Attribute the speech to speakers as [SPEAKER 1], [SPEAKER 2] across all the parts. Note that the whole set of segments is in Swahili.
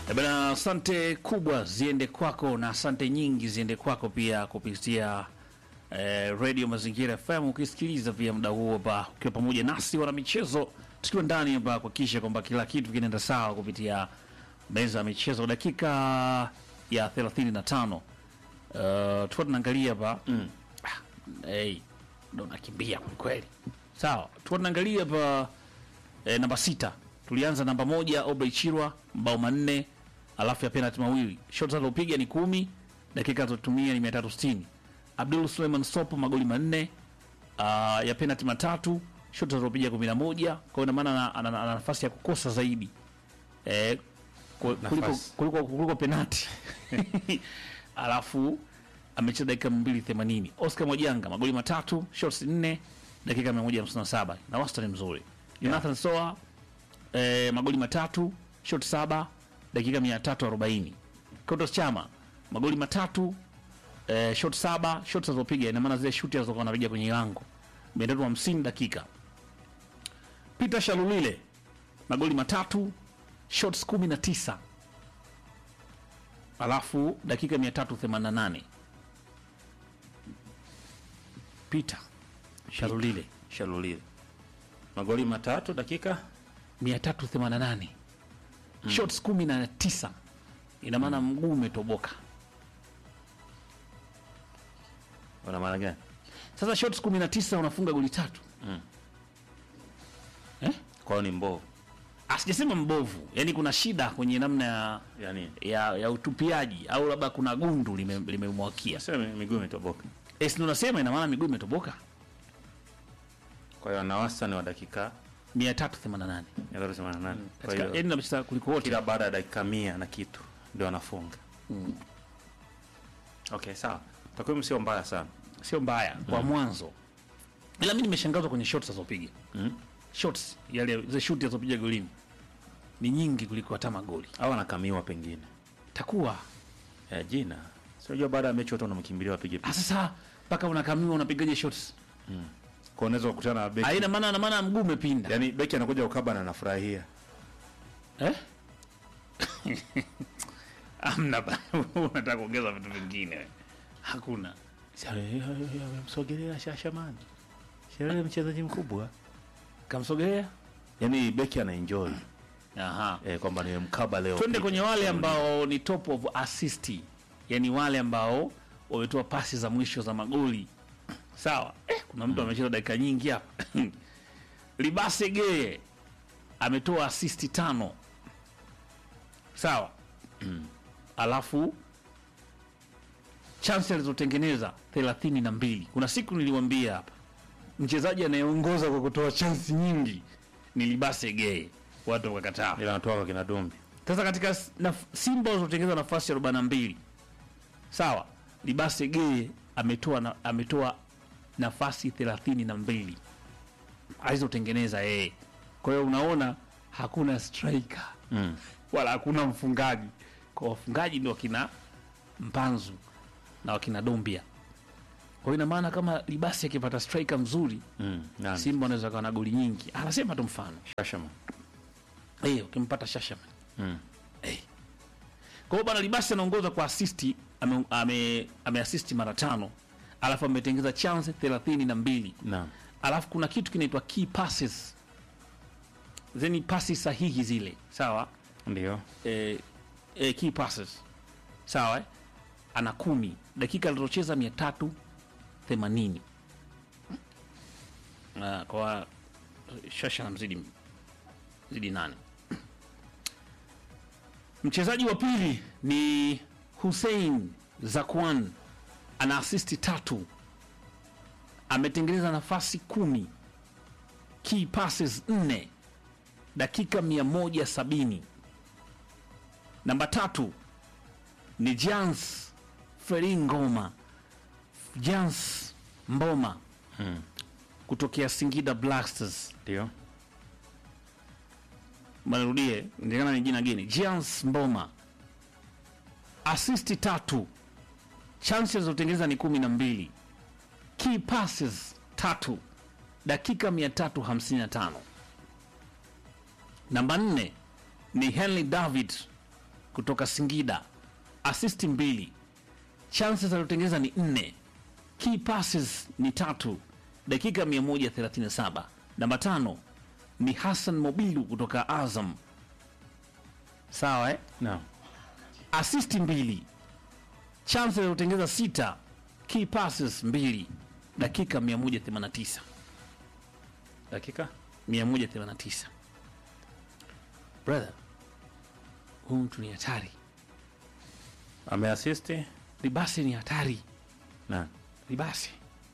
[SPEAKER 1] Eh Bana, asante kubwa ziende kwako na asante nyingi ziende kwako pia kupitia eh, Radio Mazingira FM, ukisikiliza pia muda huo hapa ukiwa pamoja nasi wana michezo, tukiwa ndani hapa kuhakikisha kwamba kila kitu kinaenda sawa kupitia meza ya michezo, dakika ya 35 uh, tulikuwa tunaangalia hapa mm. hey, ndo nakimbia kwelikweli. Sawa, tulikuwa tunaangalia hapa eh, namba sita tulianza namba moja Obrey Chirwa mabao manne alafu ya penalti mawili shot alizopiga ni kumi dakika alizotumia ni 360 Abdul Suleiman Sopo magoli manne uh, ya penalti matatu shot alizopiga 11 kwa hiyo ina maana ana- ana ana nafasi ya kukosa zaidi eh, ku- kuliko,
[SPEAKER 2] Nafasi.
[SPEAKER 1] kuliko, kuliko penalti alafu amecheza dakika 280 Oscar Mwajanga magoli matatu shots 4 dakika 157 na wastani mzuri Jonathan Soa eh, magoli matatu shot saba dakika 340 Kotos Chama magoli matatu eh, shot saba shot alizopiga ina maana zile shuti alizokuwa anapiga kwenye lango 350 dakika Peter Shalulile magoli matatu shots 19 alafu dakika 388 Peter Shalulile
[SPEAKER 2] Shalulile magoli matatu dakika
[SPEAKER 1] 388 shots 19 ina maana mguu umetoboka
[SPEAKER 2] una maana gani?
[SPEAKER 1] sasa shots 19 unafunga goli tatu eh?
[SPEAKER 2] Kwao ni mbovu
[SPEAKER 1] asijasema mbovu yani kuna shida kwenye namna ya,
[SPEAKER 2] yani,
[SPEAKER 1] ya, ya utupiaji au labda kuna gundu limemwakia lime limemwakia.
[SPEAKER 2] sema miguu imetoboka.
[SPEAKER 1] Eh, si ndo nasema ina maana miguu imetoboka
[SPEAKER 2] Kwa hiyo ana wastani wa dakika
[SPEAKER 1] 388
[SPEAKER 2] 188. Kwa
[SPEAKER 1] katika
[SPEAKER 2] hiyo
[SPEAKER 1] yani namecheza kuliko wote
[SPEAKER 2] kila baada ya dakika mia na kitu ndio anafunga. Okay, sawa. Takwimu sio mbaya sana.
[SPEAKER 1] sio mbaya kwa mwanzo ila mi nimeshangazwa kwenye shots azopiga
[SPEAKER 2] Mm.
[SPEAKER 1] shots yale zile shuti azopiga golini ni nyingi kuliko hata magoli
[SPEAKER 2] Au anakamiwa pengine.
[SPEAKER 1] takuwa
[SPEAKER 2] Eh, jina. Sio unajua baada ya mechi watu wanamkimbilia wapige
[SPEAKER 1] Ah,
[SPEAKER 2] picha.
[SPEAKER 1] sasa mpaka unakamiwa unapigaje shots
[SPEAKER 2] Kwa unaweza kukutana na beki.
[SPEAKER 1] aina maana na maana mguu umepinda
[SPEAKER 2] Yaani beki anakuja ukaba na anafurahia.
[SPEAKER 1] eh? amna ba- unataka kuongeza vitu vingine hakuna
[SPEAKER 2] Msogelea Shashamani. Sherehe mchezaji mkubwa.
[SPEAKER 1] kamsogelea
[SPEAKER 2] Yaani beki ana enjoy
[SPEAKER 1] aha
[SPEAKER 2] eh, kwamba nimemkaba leo.
[SPEAKER 1] twende kwenye wale ambao ni top of assist yani wale ambao wametoa pasi za mwisho za magoli sawa eh, kuna mtu amecheza dakika nyingi hapa libase geye ametoa assist tano sawa alafu chance alizotengeneza thelathini na mbili kuna siku niliwambia hapa mchezaji anayeongoza kwa kutoa chansi nyingi ni libase geye watu wakakataa
[SPEAKER 2] Ila anatoa kwa kina Dumbi.
[SPEAKER 1] sasa katika s- naf- Simba walizotengeneza nafasi 42 sawa, Libase Geye ametoa na, ametoa nafasi 32 alizotengeneza yeye. Kwa hiyo unaona hakuna striker
[SPEAKER 2] Mm.
[SPEAKER 1] wala hakuna mfungaji. Kwa wafungaji ndio wakina Mpanzu na wakina Dombia. Kwa hiyo ina maana kama Libase akipata striker mzuri,
[SPEAKER 2] Mm. Nani?
[SPEAKER 1] Simba anaweza kuwa na goli nyingi. Anasema tu mfano
[SPEAKER 2] Shashaman.
[SPEAKER 1] eh, ukimpata Shashaman
[SPEAKER 2] Mm.
[SPEAKER 1] Kwa hiyo bwana Libasi anaongoza kwa asisti, ame, ame, ameasisti mara tano, alafu ametengeza chance thelathini na mbili
[SPEAKER 2] Naam.
[SPEAKER 1] alafu kuna kitu kinaitwa key passes, zeni pasi sahihi zile, sawa
[SPEAKER 2] Ndio.
[SPEAKER 1] e, e, key passes sawa eh? ana kumi dakika alizocheza mia tatu themanini Ah, kwa shasha na mzidi zidi nane mchezaji wa pili ni Hussein Zakwan ana asisti tatu ametengeneza nafasi kumi key passes nne dakika mia moja sabini namba tatu ni Jans Feringoma Jans Mboma
[SPEAKER 2] Mm.
[SPEAKER 1] kutokea Singida Black Stars.
[SPEAKER 2] Ndio.
[SPEAKER 1] Manirudie, ndikana ni jina geni. Jans Mboma asisti tatu, chances zilizotengeneza ni kumi na mbili, key passes tatu, dakika 355. Namba nne ni Henry David kutoka Singida, assist mbili, chances alizotengeneza ni nne, key passes ni tatu, dakika 137. Namba tano ni Hassan Mobilu kutoka Azam, sawa eh?
[SPEAKER 2] Naam.
[SPEAKER 1] assist mbili, chances alizotengeneza sita, key passes mbili, dakika 189
[SPEAKER 2] Dakika
[SPEAKER 1] 189. Brother, huyu mtu ni hatari.
[SPEAKER 2] ameassist
[SPEAKER 1] Ribasi ni hatari.
[SPEAKER 2] na
[SPEAKER 1] Ribasi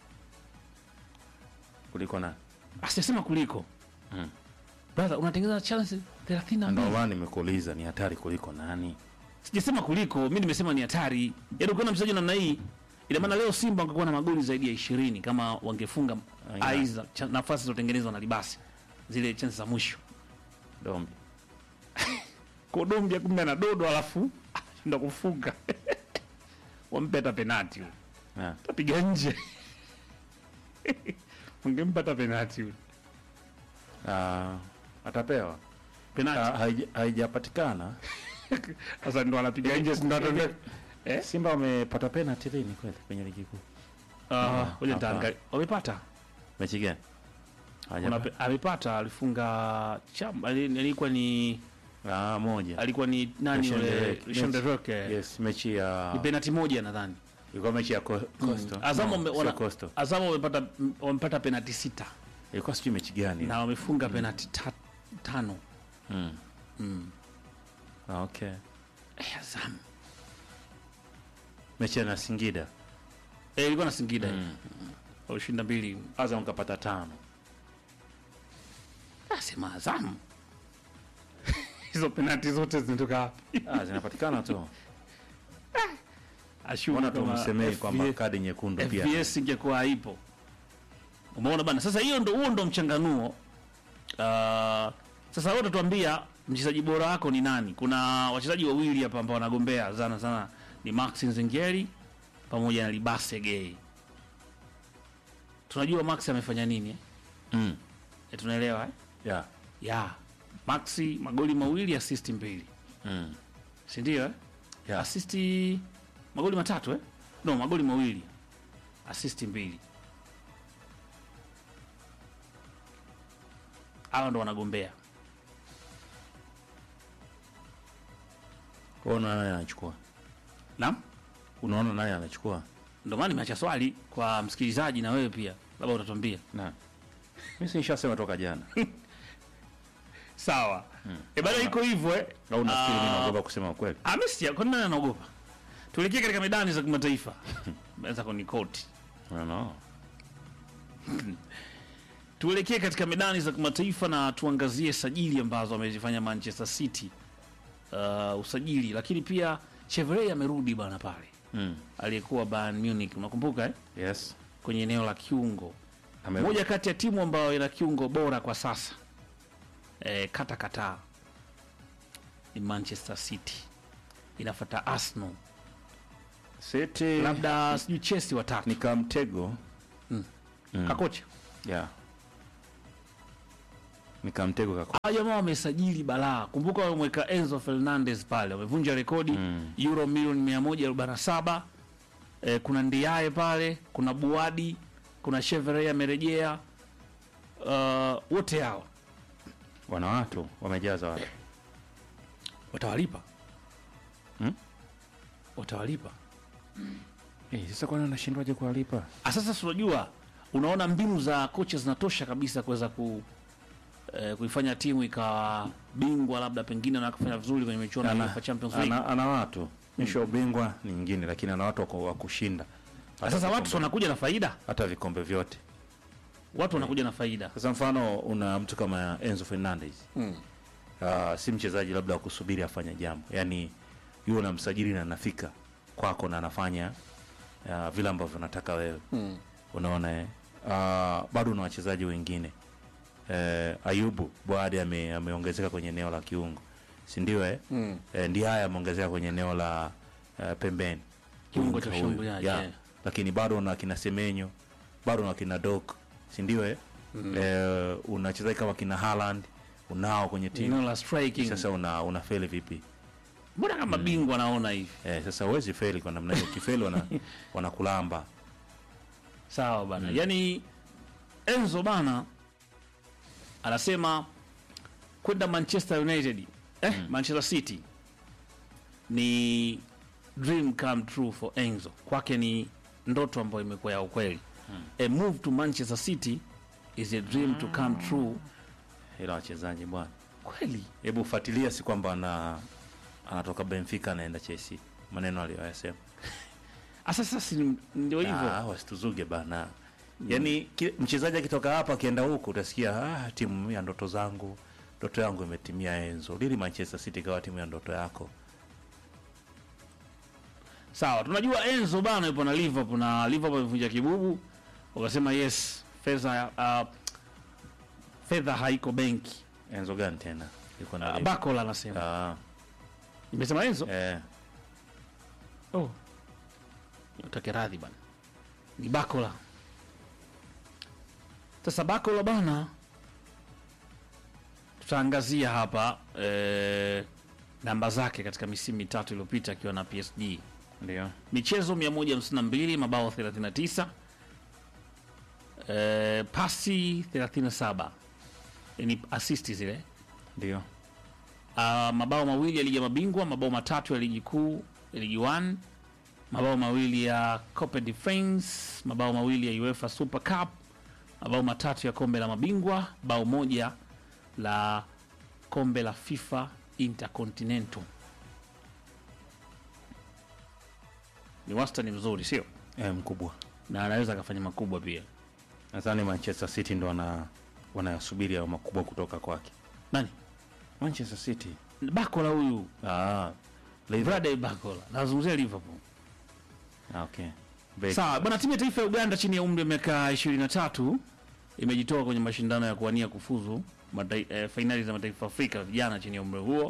[SPEAKER 2] kuliko na
[SPEAKER 1] asiyasema kuliko
[SPEAKER 2] Mm.
[SPEAKER 1] brother, unatengeneza chance 32.
[SPEAKER 2] ndio maana nimekuuliza ni hatari kuliko nani?
[SPEAKER 1] Sijasema kuliko, mi nimesema ni hatari. Yaani ukiona mchezaji namna hii, ina maana leo Simba wangekuwa na magoli zaidi ya 20 kama wangefunga
[SPEAKER 2] Aina.
[SPEAKER 1] aiza cha- nafasi zilizotengenezwa na Libasi, zile chance za mwisho.
[SPEAKER 2] Dombi.
[SPEAKER 1] Kodombia kumbe ana dodo alafu ndo kufunga wampe hata penati huyo.
[SPEAKER 2] Na
[SPEAKER 1] tapiga nje ungempa hata penati huyo.
[SPEAKER 2] ah, atapewa.
[SPEAKER 1] penati
[SPEAKER 2] Ah, haija- haijapatikana.
[SPEAKER 1] sasa ndo anapiga nje si ndo ataenda eh
[SPEAKER 2] Simba wamepata penalty lini kweli kwenye ligi kuu?
[SPEAKER 1] ah ngoja
[SPEAKER 2] hapa.
[SPEAKER 1] nitaangalia wamepata
[SPEAKER 2] Mechi gani?
[SPEAKER 1] Kuna
[SPEAKER 2] Haja.
[SPEAKER 1] pe- amepata alifunga cham ali- alikuwa ni
[SPEAKER 2] Ah, moja.
[SPEAKER 1] alikuwa ni nani yule
[SPEAKER 2] Shendereke.
[SPEAKER 1] Shendereke
[SPEAKER 2] Yes, mechi ya
[SPEAKER 1] ni penati moja nadhani
[SPEAKER 2] ilikuwa mechi ya Co- Coastal.
[SPEAKER 1] Azam
[SPEAKER 2] No,
[SPEAKER 1] wame-
[SPEAKER 2] sio
[SPEAKER 1] wana-
[SPEAKER 2] Coastal.
[SPEAKER 1] Azam wamepata wamepata penati sita
[SPEAKER 2] Ilikuwa sijui mechi gani.
[SPEAKER 1] na wamefunga penati ta, tano
[SPEAKER 2] Mm.
[SPEAKER 1] mm.
[SPEAKER 2] Ah, okay.
[SPEAKER 1] eh, Azam
[SPEAKER 2] Mechi ya na Singida.
[SPEAKER 1] eh, ilikuwa na Singida
[SPEAKER 2] Mm.
[SPEAKER 1] walishinda mbili
[SPEAKER 2] Azam kapata tano.
[SPEAKER 1] Asema Azam hizo penati zote zinatoka wapi?
[SPEAKER 2] Ah, zinapatikana tu.
[SPEAKER 1] Ashumu
[SPEAKER 2] Mbona
[SPEAKER 1] kama
[SPEAKER 2] tumsemei kwamba
[SPEAKER 1] FVS
[SPEAKER 2] kadi nyekundu pia.
[SPEAKER 1] FBS ingekuwa haipo. Umeona bana, sasa hiyo ndo huo ndo mchanganuo. Uh, sasa wewe utatuambia mchezaji bora wako ni nani? Kuna wachezaji wawili hapa ambao wanagombea sana sana ni Max Nzengeri pamoja na Libase Gay. Tunajua Max amefanya nini eh?
[SPEAKER 2] Mm.
[SPEAKER 1] E, tunaelewa eh?
[SPEAKER 2] Yeah.
[SPEAKER 1] Ya. Maxi magoli mawili assist mbili.
[SPEAKER 2] Mm.
[SPEAKER 1] Si ndio eh?
[SPEAKER 2] Yeah.
[SPEAKER 1] Asisti magoli matatu eh? No, magoli mawili. Asisti mbili. Hawa ndo wanagombea.
[SPEAKER 2] Wewe unaona nani anachukua?
[SPEAKER 1] Naam?
[SPEAKER 2] Unaona nani anachukua?
[SPEAKER 1] Ndio maana nimeacha swali kwa msikilizaji na wewe pia. Labda utatuambia.
[SPEAKER 2] Na. Mimi si nishasema toka jana.
[SPEAKER 1] Sawa. E bado iko hivyo eh.
[SPEAKER 2] Au nafikiri mimi
[SPEAKER 1] Ah,
[SPEAKER 2] naogopa kusema ukweli.
[SPEAKER 1] Amestia, kwa nini anaogopa? Tuelekee katika medani za kimataifa. Naweza kunikoti.
[SPEAKER 2] No, no.
[SPEAKER 1] Tuelekee katika medani za kimataifa na tuangazie sajili ambazo wamezifanya Manchester City. Uh, usajili lakini pia Chevrolet amerudi bana pale
[SPEAKER 2] Mm.
[SPEAKER 1] aliyekuwa Bayern Munich, unakumbuka eh?
[SPEAKER 2] Yes.
[SPEAKER 1] kwenye eneo la kiungo,
[SPEAKER 2] Ame
[SPEAKER 1] moja kati ya timu ambayo ina kiungo bora kwa sasa eh, kata kataa ni Manchester City, inafuata Arsenal,
[SPEAKER 2] City
[SPEAKER 1] labda sijui Chelsea watatu
[SPEAKER 2] ni kamtego. Mm.
[SPEAKER 1] kakocha
[SPEAKER 2] Yeah. Ni kamtego kako.
[SPEAKER 1] Hawa jamaa wamesajili balaa. Kumbuka wameweka Enzo Fernandez pale, wamevunja rekodi
[SPEAKER 2] Mm.
[SPEAKER 1] euro milioni 147. Eh, kuna Ndiaye pale, kuna Buadi, kuna Chevrolet amerejea. Uh, wote hao
[SPEAKER 2] Wana watu wamejaza watu.
[SPEAKER 1] watawalipa
[SPEAKER 2] Hmm?
[SPEAKER 1] watawalipa.
[SPEAKER 2] Eh, sasa kwani unashindwaje kuwalipa?
[SPEAKER 1] Ah, Sasa si unajua, unaona mbinu za kocha zinatosha kabisa kuweza ku eh, kuifanya timu ikawa bingwa labda pengine na kufanya vizuri kwenye michuano ya
[SPEAKER 2] Ana,
[SPEAKER 1] UEFA Champions League.
[SPEAKER 2] ana, ana watu. Misho ubingwa ni nyingine lakini ana watu wako- wa kushinda.
[SPEAKER 1] Ah,
[SPEAKER 2] Hata
[SPEAKER 1] Sasa watu
[SPEAKER 2] vikombe-
[SPEAKER 1] si wanakuja na faida,
[SPEAKER 2] hata vikombe vyote.
[SPEAKER 1] watu wanakuja na faida.
[SPEAKER 2] Sasa mfano una mtu kama Enzo Fernandez.
[SPEAKER 1] Mm.
[SPEAKER 2] Uh, si mchezaji labda wa kusubiri afanye jambo. Yaani yule unamsajili na anafika kwako na anafanya uh, vile ambavyo unataka wewe.
[SPEAKER 1] Mm.
[SPEAKER 2] Unaona eh? Uh, bado una wachezaji wengine. Eh, Ayubu Boadi ame, ameongezeka kwenye eneo la kiungo. Si ndio eh?
[SPEAKER 1] Mm.
[SPEAKER 2] Eh, ndiye haya ameongezeka kwenye eneo la uh, pembeni.
[SPEAKER 1] Kiungo cha
[SPEAKER 2] Huyu,
[SPEAKER 1] ushambuliaji,
[SPEAKER 2] yeah.
[SPEAKER 1] eh.
[SPEAKER 2] Lakini bado una kina Semenyo, bado una kina Dok, si ndio eh? Eh, una wachezaji kama kina Haaland unao kwenye timu.
[SPEAKER 1] Eneo la striking.
[SPEAKER 2] Sasa una una feli vipi?
[SPEAKER 1] mbona kama bingwa naona hivi
[SPEAKER 2] eh, sasa huwezi feli kwa namna hiyo kifeli wana, wanakulamba
[SPEAKER 1] sawa bana yani enzo bana anasema kwenda manchester united eh, manchester city ni dream come true for enzo kwake ni ndoto ambayo imekuwa ya ukweli a move to manchester city is a dream to come true
[SPEAKER 2] ila wachezaji bwana
[SPEAKER 1] kweli
[SPEAKER 2] hebu fuatilia si kwamba ana anatoka benfica anaenda chelsea maneno aliyoyasema
[SPEAKER 1] asa sasa si ndio hivyo
[SPEAKER 2] Ah, wasituzuge bana yaani ki- mchezaji akitoka hapa akienda huku utasikia ah, timu ya ndoto zangu ndoto yangu imetimia enzo lili manchester city ikawa timu ya ndoto yako
[SPEAKER 1] sawa tunajua enzo bana yupo na liverpool na liverpool imevunja kibubu wakasema yes fedha uh, fedha haiko benki
[SPEAKER 2] enzo gani tena yuko na
[SPEAKER 1] uh,
[SPEAKER 2] Liverpool.
[SPEAKER 1] bakola anasema
[SPEAKER 2] Ah,
[SPEAKER 1] imesema enzo
[SPEAKER 2] eh,
[SPEAKER 1] oh. utake radhi bana ni bakola sasa bakola bana tutaangazia hapa eh, namba zake katika misimu mitatu iliyopita akiwa na psg
[SPEAKER 2] ndio
[SPEAKER 1] michezo 152 mabao 39 eh, pasi 37 ni asisti zile
[SPEAKER 2] ndio
[SPEAKER 1] uh, mabao mawili ya ligi ya mabingwa mabao matatu ya ligi kuu ya ligi 1 mabao mawili ya Copa de France mabao mawili ya UEFA Super Cup mabao matatu ya kombe la mabingwa bao moja la kombe la FIFA Intercontinental ni wastani mzuri sio
[SPEAKER 2] eh, mkubwa
[SPEAKER 1] na anaweza akafanya makubwa pia
[SPEAKER 2] nadhani manchester city ndo wana wanayasubiri hayo makubwa kutoka kwake
[SPEAKER 1] nani
[SPEAKER 2] manchester city
[SPEAKER 1] bakola huyu
[SPEAKER 2] ah, Liverpool.
[SPEAKER 1] Bradley bakola nazungumzia liverpool
[SPEAKER 2] Ah, okay Bek-
[SPEAKER 1] sawa bwana timu ya taifa ya uganda chini ya umri wa miaka 23 imejitoa kwenye mashindano ya kuwania kufuzu matai, eh, fainali za mataifa afrika vijana chini ya umri huo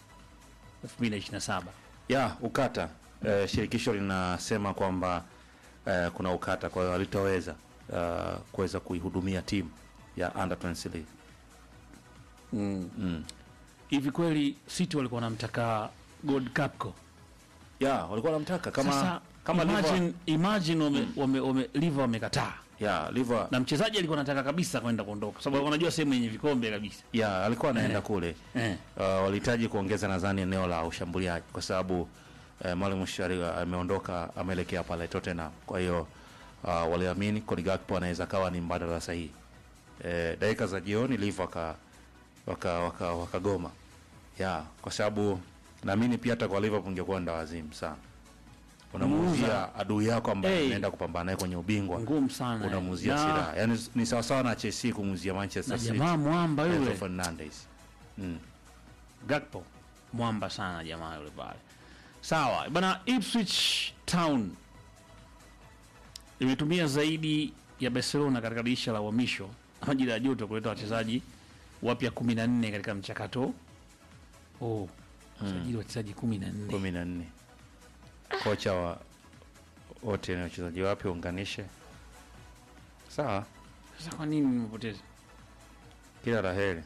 [SPEAKER 1] 2027
[SPEAKER 2] ya ukata eh, shirikisho linasema kwamba eh, kuna ukata kwa hiyo halitoweza uh, kuweza kuihudumia timu ya under 20 league
[SPEAKER 1] mm.
[SPEAKER 2] mm.
[SPEAKER 1] hivi kweli city walikuwa wanamtaka gold capco
[SPEAKER 2] ya walikuwa wanamtaka kama
[SPEAKER 1] sasa
[SPEAKER 2] kama
[SPEAKER 1] imagine,
[SPEAKER 2] Liver,
[SPEAKER 1] imagine wame, wame, wame, liver wamekataa
[SPEAKER 2] ya Liver,
[SPEAKER 1] na mchezaji alikuwa anataka kabisa kwenda kuondoka kwa sababu wanajua sehemu yenye vikombe kabisa
[SPEAKER 2] ya alikuwa anaenda
[SPEAKER 1] Eh.
[SPEAKER 2] kule
[SPEAKER 1] eh.
[SPEAKER 2] uh, walihitaji kuongeza nadhani eneo la ushambuliaji kwa sababu uh, mwalimu Shari ameondoka ameelekea pale Tottenham. Kwa hiyo uh, waliamini Cody Gakpo anaweza kawa ni mbadala sahihi. Eh, dakika za jioni Liverpool waka waka waka wakagoma. Ya, kwa sababu naamini pia hata kwa Liverpool ingekuwa nda wazimu sana. Unamuuzia adui yako ambaye
[SPEAKER 1] Hey.
[SPEAKER 2] unaenda kupambana naye kwenye ubingwa.
[SPEAKER 1] ngumu sana
[SPEAKER 2] Unamuuzia
[SPEAKER 1] Na-
[SPEAKER 2] silaha. Yaani ni sawa sawa na Chelsea kumuuzia
[SPEAKER 1] na
[SPEAKER 2] Manchester City.
[SPEAKER 1] jamaa mwamba
[SPEAKER 2] Enzo
[SPEAKER 1] yule
[SPEAKER 2] Fernandez. Mm.
[SPEAKER 1] Gakpo mwamba sana jamaa yule pale. Sawa bana, Ipswich Town imetumia zaidi ya Barcelona katika dirisha la uhamisho majira ya joto kuleta wachezaji wapya 14 katika mchakato oh, usajili wachezaji 14
[SPEAKER 2] kumi na nne kocha wa wote ni wachezaji wapya unganishe sawa
[SPEAKER 1] Sasa kwa nini nimepoteza
[SPEAKER 2] kila la heri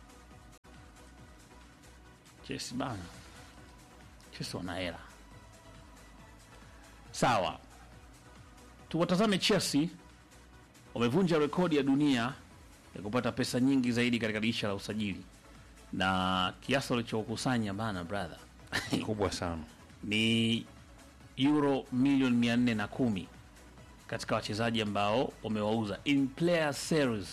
[SPEAKER 1] Chelsea bana? Chelsea wana hela. Sawa, tuwatazame Chelsea. Wamevunja rekodi ya dunia ya kupata pesa nyingi zaidi katika dirisha la usajili, na kiasi walichokusanya bana, brother,
[SPEAKER 2] kubwa sana
[SPEAKER 1] ni euro milioni mia nne na kumi katika wachezaji ambao wamewauza in player series.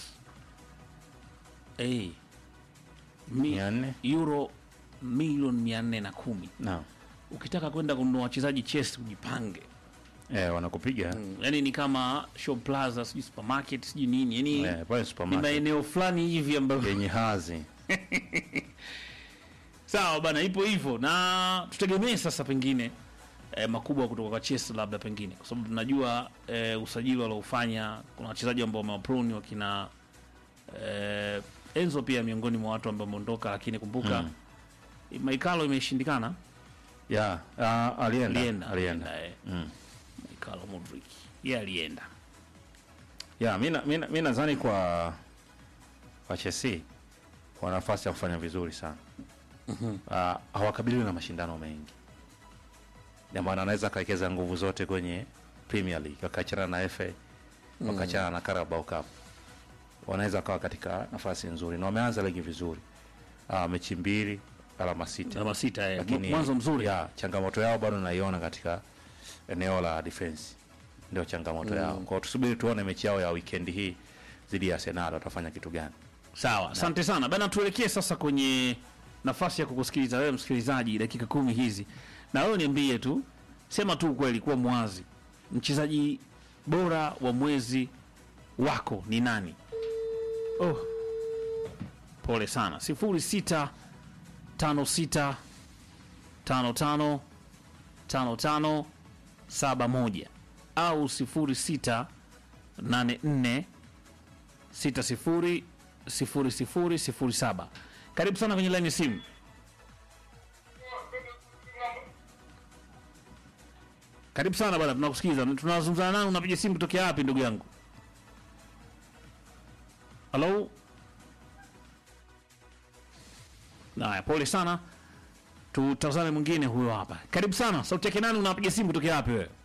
[SPEAKER 1] Hey, mi,
[SPEAKER 2] mia nne
[SPEAKER 1] euro milioni mia nne na kumi
[SPEAKER 2] naam
[SPEAKER 1] ukitaka kwenda kununua wachezaji Chelsea ujipange.
[SPEAKER 2] eh, wanakupiga
[SPEAKER 1] Mm, yani ni kama Show Plaza sijui supermarket sijui nini yani
[SPEAKER 2] eh, pale
[SPEAKER 1] ni
[SPEAKER 2] supermarket
[SPEAKER 1] maeneo fulani hivi ambayo
[SPEAKER 2] yenye hazi
[SPEAKER 1] sawa bana, ipo hivyo, na tutegemee sasa pengine eh, makubwa kutoka kwa Chelsea labda pengine, kwa sababu tunajua eh, usajili waliofanya, kuna wachezaji ambao wamewapruni wakina eh, Enzo pia miongoni mwa watu ambao wameondoka, lakini kumbuka
[SPEAKER 2] Mm.
[SPEAKER 1] Maikalo imeshindikana,
[SPEAKER 2] ya ah, alienda
[SPEAKER 1] alienda
[SPEAKER 2] alienda
[SPEAKER 1] eh,
[SPEAKER 2] mm.
[SPEAKER 1] Maikalo Modric yeye alienda
[SPEAKER 2] ya mi na- mi na- mi nadhani kwa kwa Chelsea wana nafasi ya kufanya vizuri sana Ah, hawakabiliwi na mashindano mengi, ndio maana anaweza akawekeza nguvu zote kwenye Premier League, wakachana na FA wakachana na Carabao Cup, wanaweza wakawa katika nafasi nzuri, na wameanza ligi vizuri. Ah, mechi mbili, alama sita
[SPEAKER 1] alama sita eh.
[SPEAKER 2] lakini
[SPEAKER 1] mwanzo mzuri
[SPEAKER 2] ya changamoto yao bado naiona katika eneo la defense, ndio changamoto yao. Kwa hiyo tusubiri tuone mechi yao ya weekend hii dhidi ya Arsenal watafanya kitu gani.
[SPEAKER 1] Sawa, asante sana bana. Tuelekee sasa kwenye nafasi ya kukusikiliza wewe msikilizaji, dakika kumi hizi, na wewe niambie tu, sema tu ukweli, kuwa mwazi, mchezaji bora wa mwezi wako ni nani? Oh, pole sana. sifuri sita tano sita tano tano tano tano saba moja au sifuri sita nane nne sita sifuri sifuri sifuri sifuri saba. Karibu sana kwenye laini ya simu. Karibu sana bwana, tunakusikiza. Tunazungumzana nani? Unapiga simu kutokea wapi ndugu yangu? Halo? Naya, pole sana. Tutazame mwingine huyo hapa. Karibu sana. Sauti yake nani? Unapiga simu kutokea wapi wewe?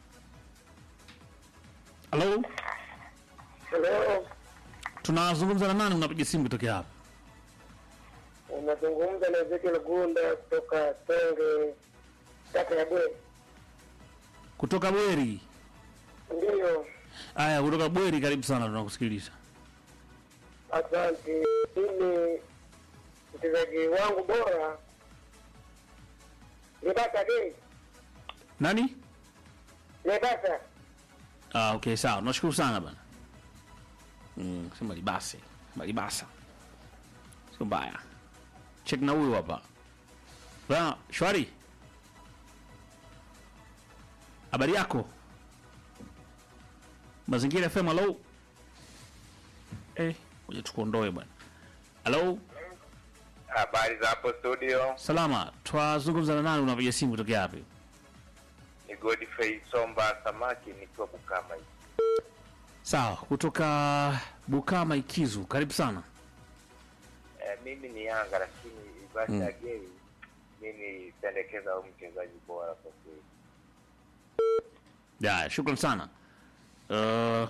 [SPEAKER 1] Halo?
[SPEAKER 3] Leo
[SPEAKER 1] Tunazungumza na nani? Unapiga simu kutokea hapa?
[SPEAKER 3] unazungumza na Ezekiel Gunda kutoka Senge, kata ya Bwe.
[SPEAKER 1] Kutoka Bweri.
[SPEAKER 3] Ndiyo,
[SPEAKER 1] Aya, kutoka Bweri, karibu sana, tunakusikiliza.
[SPEAKER 3] asante. Mimi mchezaji wangu bora Lebasa Gei,
[SPEAKER 1] Nani?
[SPEAKER 3] Lebasa.
[SPEAKER 1] Ah, okay, sawa. Nashukuru sana bana. Mm, sema libase. Malibasa. Sio mbaya. Check na huyu hapa. Bana, shwari. Habari yako? Mazingira FM, hello. Eh, ngoja tukuondoe bwana. Hello,
[SPEAKER 4] Habari za hapo studio,
[SPEAKER 1] salama. Twazungumza na nani? Unapiga simu kutokea wapi?
[SPEAKER 4] ni Godfrey Somba Samaki nikiwa Bukama hivi.
[SPEAKER 1] Sawa, kutoka Bukama Ikizu. Karibu sana.
[SPEAKER 4] E, mimi ni Yanga lakini Ibasa mm. Gei mimi pendekeza huyu mchezaji bora kwa kweli.
[SPEAKER 1] Ya, shukran sana. Uh,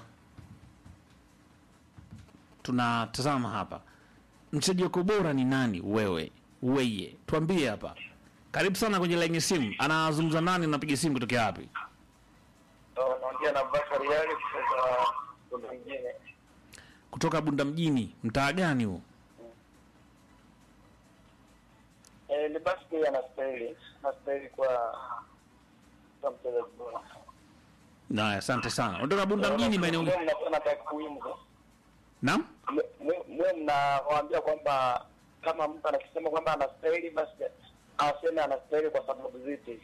[SPEAKER 1] tunatazama hapa mchezaji wako bora ni nani? Wewe weye, tuambie hapa. Karibu sana kwenye laini ya simu. Anazungumza nani? Unapiga simu kutokea wapi?
[SPEAKER 3] Naongea na Bakari Yali kutoka kuna mwingine.
[SPEAKER 1] Kutoka Bunda mjini. Mtaa gani huo?
[SPEAKER 3] Eh, Lebasa Gei anastahili, anastahili kwa kwa mchezaji bora.
[SPEAKER 1] Naya, asante sana. Kutoka Bunda mjini maeneo
[SPEAKER 3] Mwe mnakuwa takwimu
[SPEAKER 1] Naam?
[SPEAKER 3] mwe mnawaambia kwamba kama mtu anakisema kwamba anastahili basi aseme anastahili kwa sababu zipi?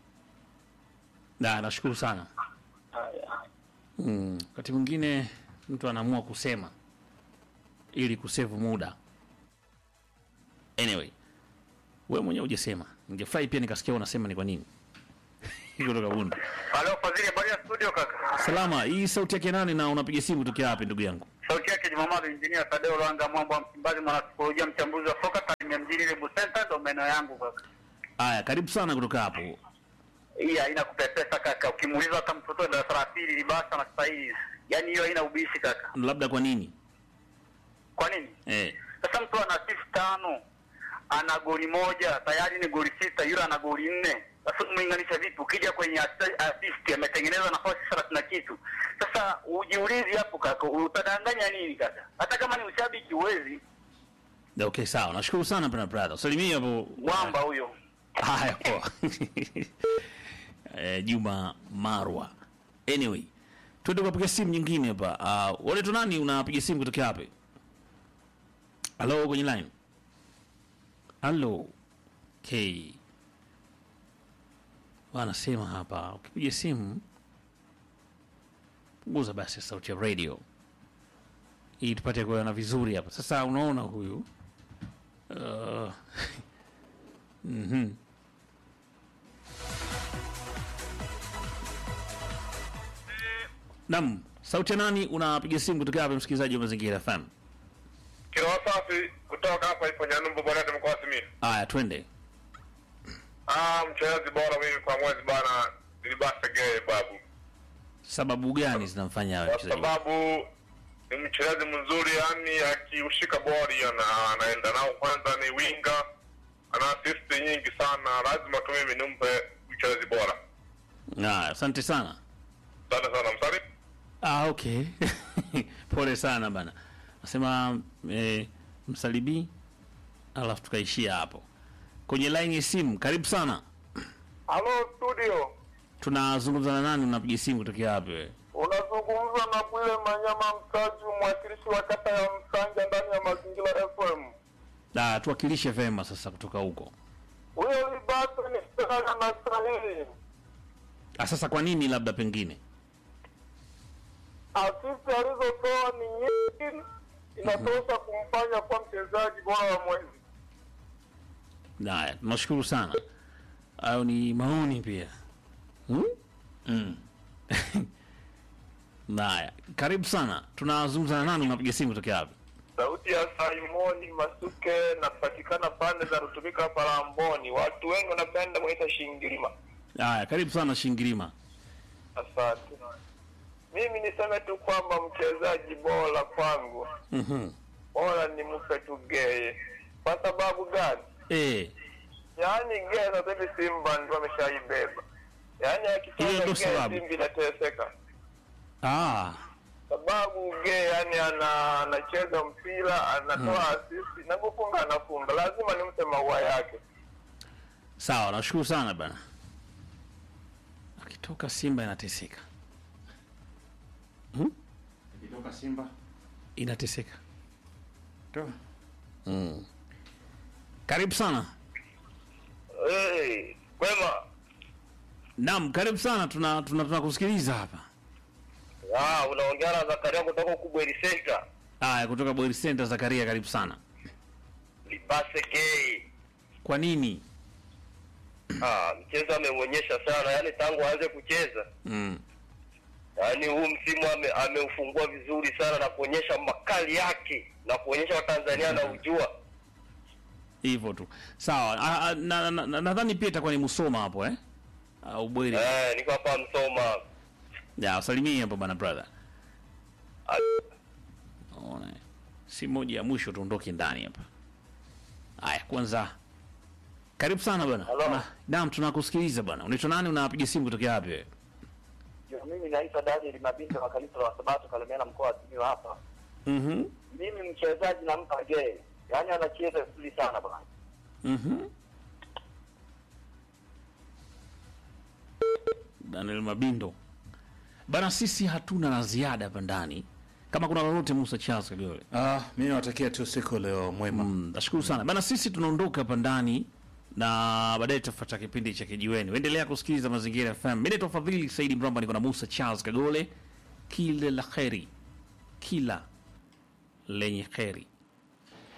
[SPEAKER 1] Na nashukuru sana.
[SPEAKER 3] Haya.
[SPEAKER 1] Mm, wakati mwingine mtu anaamua kusema ili kusevu muda. Anyway, wewe mwenyewe hujasema. Ningefurahi pia nikasikia unasema ni kwa nini. Kutoka Bunda.
[SPEAKER 4] Halo Fadhili, habari ya studio kaka.
[SPEAKER 1] Salama, hii sauti yake nani na unapiga simu kutokea wapi ndugu yangu?
[SPEAKER 4] Sauti yake Jumamadu Engineer Tadeo Lwanga Mwambo wa Msimbazi, mwanasikolojia mchambuzi wa soka Tanzania mjini Lebu Center, ndo maeneo yangu kaka.
[SPEAKER 1] Aya, karibu sana kutoka hapo.
[SPEAKER 4] Hii haina kupepesa kaka, ukimuuliza hata mtoto wa darasa la pili Libasa na stahili, yaani hiyo haina ubishi kaka.
[SPEAKER 1] Labda kwa nini?
[SPEAKER 4] Kwa nini?
[SPEAKER 1] Eh.
[SPEAKER 4] Sasa mtu ana assist tano, ana goli moja, tayari ni goli sita, yule ana goli nne. Sasa umeinganisha vipi? Ukija kwenye assi- assist ametengeneza nafasi thelathini na kitu. Sasa ujiulizi hapo kaka, utadanganya nini kaka? Hata kama ni ushabiki huwezi.
[SPEAKER 1] Okay, sawa. Nashukuru sana bwana brother. Salimia hapo.
[SPEAKER 4] Mwamba huyo.
[SPEAKER 1] Haya poa. eh, Juma Marwa. Anyway, tuende kupiga simu nyingine hapa. Uh, wale tu nani unapiga simu kutokea wapi? Hello kwenye line. Hello. Okay. Wanasema hapa ukipiga simu punguza basi sauti ya radio ili tupate kuona vizuri hapa. Sasa unaona huyu uh, mhm. Naam, sauti ya nani unapiga simu kutoka hapa msikilizaji wa Mazingira FM?
[SPEAKER 4] Kiroa safi
[SPEAKER 5] kutoka hapa ipo Nyanumbu Bwana mkoa wa Simiyu.
[SPEAKER 1] Haya, twende.
[SPEAKER 5] Ah, mchezaji bora mimi kwa mwezi bana nilibasa gay babu.
[SPEAKER 1] Sababu gani zinamfanya awe
[SPEAKER 5] Kwa
[SPEAKER 1] mchezaji?
[SPEAKER 5] sababu ni mchezaji mzuri yani akiushika bori ana, anaenda nao kwanza ni winga ana assist nyingi sana lazima tu mimi nimpe mchezaji bora.
[SPEAKER 1] Haya, asante sana.
[SPEAKER 5] Asante sana msali.
[SPEAKER 1] Ah, okay. Pole sana bana. Nasema eh, msalibi alafu tukaishia hapo. Kwenye line ya simu, karibu sana.
[SPEAKER 3] Halo studio,
[SPEAKER 1] Tunazungumza na nani? Unapiga simu kutokea wapi wewe?
[SPEAKER 3] unazungumza na Bwile Manyama Mtaji, mwakilishi wa kata ya Msanja ndani ya Mazingira FM.
[SPEAKER 1] Ah, tuwakilishe vema sasa kutoka huko.
[SPEAKER 3] Huyo Libasa ni sana na sahihi,
[SPEAKER 1] Ah, sasa kwa nini labda pengine?
[SPEAKER 3] asisi alizotoa ni nyingi, inatosha kumfanya kuwa mchezaji bora wa mwezi.
[SPEAKER 1] Haya, tunashukuru sana. Hayo ni maoni pia. Hmm?
[SPEAKER 2] Mm.
[SPEAKER 1] Haya, karibu sana. Tunazungumza na nani? Unapiga simu kutokea wapi?
[SPEAKER 3] Sauti ya Simoni Masuke, napatikana pande za Rutumika hapa Lamboni. Watu wengi wanapenda mwita Shingilima.
[SPEAKER 1] Haya, karibu sana Shingirima.
[SPEAKER 3] Asante. Mimi niseme tu kwamba mchezaji bora kwangu
[SPEAKER 1] Mhm.
[SPEAKER 3] bora ni mpe tu Geye. Kwa sababu gani?
[SPEAKER 1] Eh,
[SPEAKER 3] Yaani Geye sasa hivi Simba ndio ameshaibeba. Yaani
[SPEAKER 1] Hiyo
[SPEAKER 3] akitoka
[SPEAKER 1] ndio
[SPEAKER 3] Geye
[SPEAKER 1] sababu.
[SPEAKER 3] Simba inateseka.
[SPEAKER 1] ah,
[SPEAKER 3] Sababu Geye yani ana anacheza mpira, anatoa assist na kufunga anafunga. Lazima nimpe maua yake.
[SPEAKER 1] sawa, nashukuru sana bana. Akitoka Simba inateseka. Hmm?
[SPEAKER 2] Ikitoka Simba
[SPEAKER 1] Inateseka.
[SPEAKER 2] to
[SPEAKER 1] Mm. Karibu sana.
[SPEAKER 3] Hey, kwema.
[SPEAKER 1] Naam, karibu sana. Tuna tuna tunakusikiliza hapa.
[SPEAKER 3] Ah, unaongea na Zakaria kutoka Kubweli Center.
[SPEAKER 1] Haya, kutoka Boy Center Zakaria, karibu sana.
[SPEAKER 3] Libase Gay.
[SPEAKER 1] Kwa nini?
[SPEAKER 3] Ah, mchezo ameuonyesha sana, yaani tangu aanze kucheza,
[SPEAKER 1] Mm.
[SPEAKER 3] yaani huu msimu ame, ameufungua vizuri sana na kuonyesha makali yake na kuonyesha Watanzania na ujua.
[SPEAKER 1] Hivyo tu. Sawa. Ah, ah, na- na- na- Nadhani pia itakuwa ni Musoma hapo eh? Au Bweri.
[SPEAKER 3] Eh, niko hapa Msoma.
[SPEAKER 1] Ya, usalimie hapo bana brother.
[SPEAKER 3] Ah,
[SPEAKER 1] Ona. Si moja ya mwisho tuondoke ndani hapa. Haya, kwanza karibu sana bwana.
[SPEAKER 3] Hello.
[SPEAKER 1] Tuna- Naam, tunakusikiliza bwana. Unaitwa nani? Unapiga simu kutokea wapi wewe?
[SPEAKER 6] Mimi naitwa Daniel Mabinda wa kanisa la Sabato Kalemera mkoa wa Simiyu hapa.
[SPEAKER 1] Mhm.
[SPEAKER 6] Mimi mchezaji nampa Gay, yaani anacheza vizuri sana bwana.
[SPEAKER 1] Mhm. Daniel Mabindo. Bana, sisi hatuna la ziada hapa ndani. Kama kuna lolote Musa Charles Kagole.
[SPEAKER 2] ah, mimi nawatakia tu siku leo mwema.
[SPEAKER 1] Mm, nashukuru sana bana, sisi tunaondoka hapa ndani na baadaye tutafuata kipindi cha kijiweni. Endelea kusikiliza Mazingira FM. Mimi naitwa Fadhili Saidi Mramba, niko na Musa Charles Kagole. Kila la kheri, kila lenye kheri.